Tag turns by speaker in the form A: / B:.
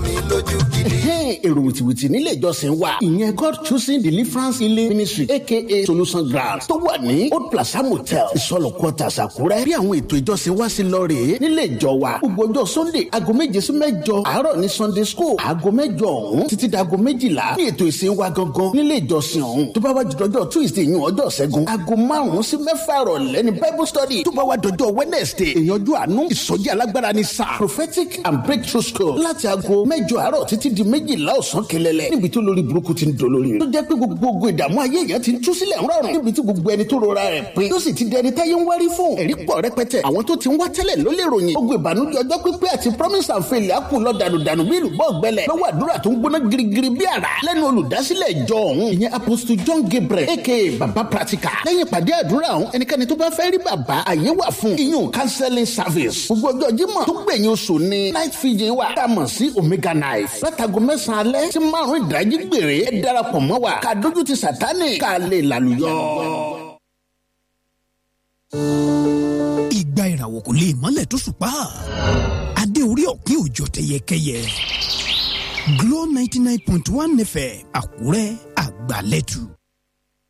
A: mi lójú gidi.
B: èrò wìtìwìtì nílé ìjọsìn wa ìyẹn god choosing deliverance healing ministry aka solution ground tó wà ní old plaza motel ìsọlọ quarters àkúrẹ́ bí àwọn ètò ìjọsìn wa sí lọ rèé nílé ìjọ wa gbogbo ọjọ́ sunday aago méje sí mẹ́jọ àárọ̀ ní sunday school aago mẹ́jọ ọ̀hún títí dago méjìlá ní ètò ìsìn wa gangan nílé ìjọsìn ọ̀hún tó bá wá jọjọ́ tuesday yìí ọjọ́ ṣẹ́gun aago márùn-ún sí mẹ́fà rọ̀lẹ́ ní bible study tó bá wá dọjọ́ wednesday ìyànjú àánú ìsọjí alágbára ní sáà prophetic and breakthrough school láti aago mẹ́jọ àárọ̀ títí di méjìlá ọ̀sán kẹlẹ́lẹ́ níbi tó lórí burúkú ti ń dolórí tó jẹ́ pé gbogbo ogun ìdààmú ayé èèyàn ti ń tú sílẹ̀ ńrọ̀rùn níbi tí gbogbo ẹni tó rora rẹ̀ pé tó sì ti di ẹni táyé ń wárí fún ẹ̀rí pọ̀ rẹpẹtẹ àwọn tó ti ń wá tẹ́lẹ̀ ló lè ròyìn ogun ìbànújẹ́ ọjọ́ pípẹ́ àti promise and failure kù lọ dànùdànù bí ìlúbọ̀ gbẹlẹ̀ lọ́wọ́ àdúrà tó ń gbóná girigiri bí àrá lẹ́nu olùdásílẹ̀ ìjọ ọ̀hún ìyẹn apostle john gabriel aka baba practical lẹ́yìn ìpàdé àdúrà ọ̀hún ẹnikẹ́ni tó bá fẹ́ rí bàbá àyè wà fún iyún counseling service gbogbo ọjọ́ jímọ̀ tó gbẹ̀yìn oṣù ní night fijin wa tá a mọ̀ sí omega knife látago mẹ́sàn-án alẹ́ tí márùn-ún ìdájí gbèrè ẹ darapọ̀ mọ́ wa ká dójú ti sátánì ká lè lálùyọ.
C: ìgbà ìràwọ̀ kò lè mọ́lẹ̀ tó ṣùpá adé orí ọ̀kín òjò tẹyẹkẹyẹ Glo ninety nine point one fm Àkúrẹ́ àgbàlẹ́tù.